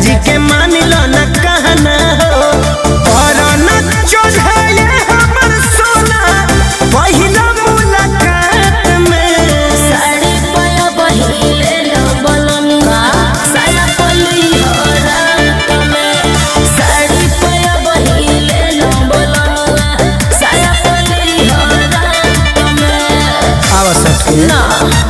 जी के मान लो न कहना हो और न चढ़ाए हमर सोना पहिला मुलाकात में साड़ी पाया बहिले लो बलनुआ साया पली हो रात में साड़ी पाया बहिले लो बलनुआ साया पली हो रात में आवश्यक ना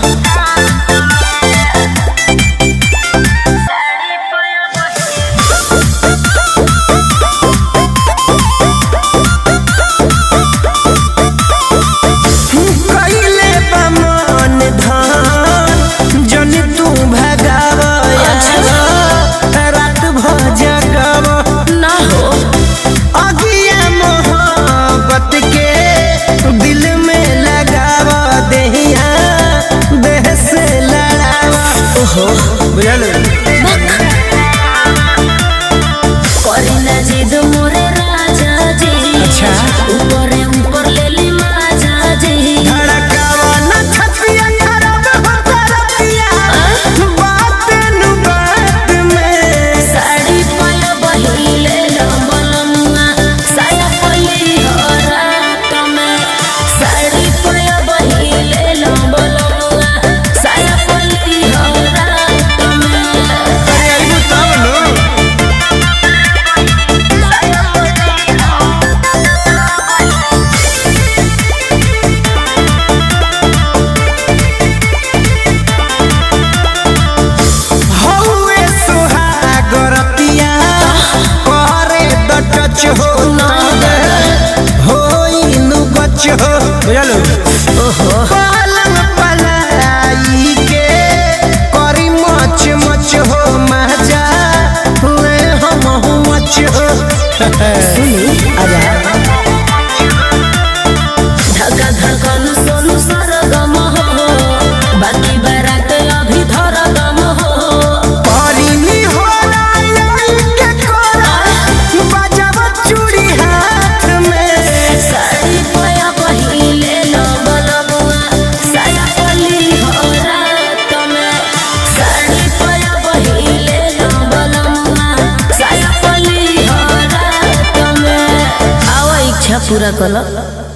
कइले बा मन धान जन तू भगावया रात भ जगव ना हो अगिया मोहब्बत के दिल में लगाव देहिया देह से लड़ावा ओहो बुझल करी ना जिद मोरे राजा जी अच्छा। ऊपरे ऊपर ले ली माजा जी धड़कावा न छतिया खराब हो तरतिया बात नु बात में साड़ी पाया बहिले लो बलनुआ साया पली हो रात में साड़ी पाया बहिले लो बलनुआ साया पली हो रात में अरे अइबू तब नु हौवे सुहागरतिया करे द टच हो होई नु गच हो बुझल पलंग पलाई के करी मच मच हो मजा हुए हम हूँ मच हो सुनी आजा धक्का धड़कन सोनू सरगम हो बाकी बारात अभी धरगम हो परिनी हो राई के कोरा बजाव चूड़ी हाथ में साड़ी पाया बहिले लो बलनुआ साया पली हो रात में साड़ी पाया बहिले लो बलनुआ साया पली हो रात में आवा इच्छा पूरा कलो